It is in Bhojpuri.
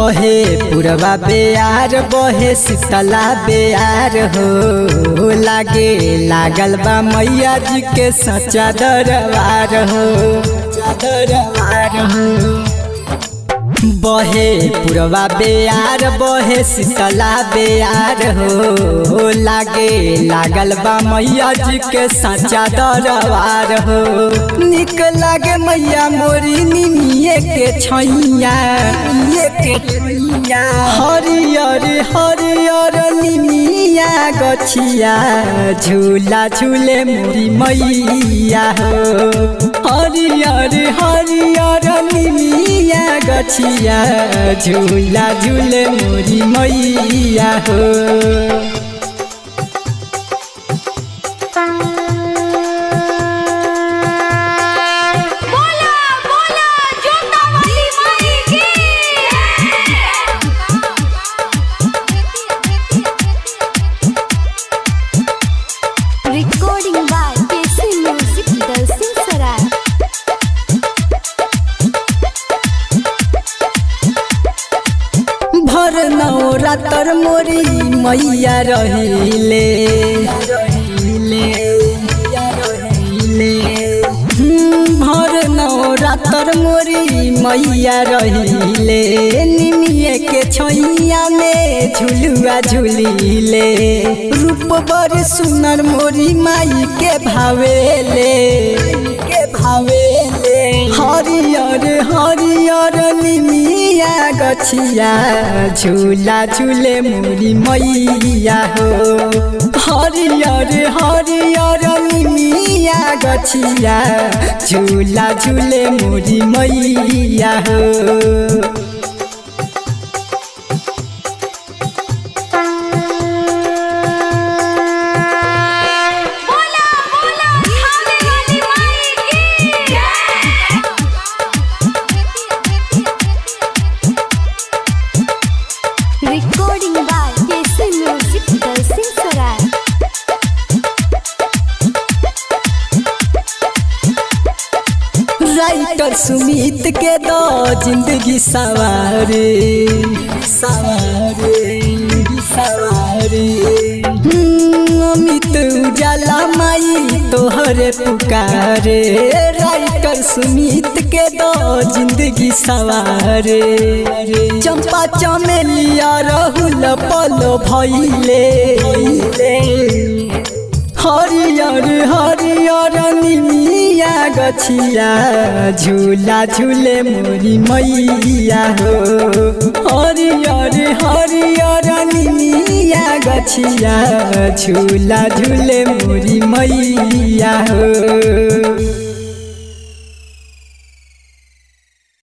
बहे पुरवा बेयार बहे शीतला बेयार हो लागे लागल बा मैया जी के सच्चा दरबार हो दरबार हो बहे पुरवा बेयार बहे शीतला बेयार हो लागे लागल बा मैया जी के सच्चा दरबार हो निक लागे मैया मोरी निमिये के छैया ये के छैया हरियर हरियर निमिया गछिया झूला झूले मोरी मैया हो हरियर हरियर निमिया गछिया झूला झूले मोरी मैया हो बोला बोला जोता वाली माई की recording by KC music Dalsingh Sarai भर नवरातर मोरी मैया रहिले हम्म, भर नवरातर मोरी मैया रहिले निमिये के छैया में झुलुआ झुलिले रूप बड़ सुनर मोरी माई के भावेले के भावेले हरियर हरियर निमिया गछिया झूला झूले मोरी मैया हो हरियर हरियर निमिया गछिया झूला झूले मोरी मैया हो बोला बोला खाने वाली माई की recording by KC music Dalsingh Sarai writer Sumit के दो जिंदगी सवारे सवारे सवारे हम्म, अमित उजाला माई तोहरे पुकारे राइटर सुमित के दो जिंदगी सवारे चंपा चमेलिया रहुल पलो भैले हरियर हरियर निमिया गछिया झूला झूले मोरी मैया हो हरियर हरियर निमिया गछिया झूला झूले मोरी मैया हो